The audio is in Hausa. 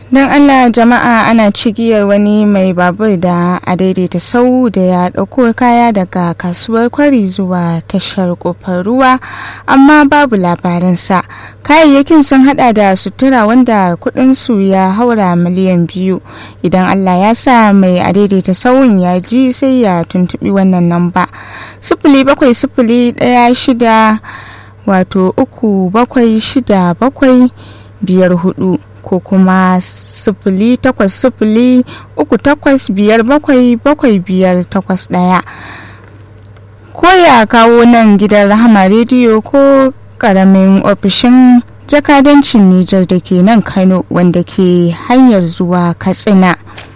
don allah jama'a ana cigiyar wani mai babur da a daidaita sau da ya ɗauko kaya daga kasuwar kwari zuwa tashar kofar ruwa amma babu labarinsa kayayyakin sun hada da sutura wanda kudinsu ya haura miliyan biyu idan allah ya sa mai a daidaita sauyin ya ji sai ya tuntubi wannan namba sifili bakwai sifili ɗaya shida wato uku bakwai shida bakwai biyar hudu ko kuma sifili takwas sifili uku takwas biyar bakwai bakwai biyar takwas ɗaya ko ya kawo nan gidan rahama rediyo ko ƙaramin ofishin jakadancin Nijar da ke nan Kano wanda ke hanyar zuwa Katsina.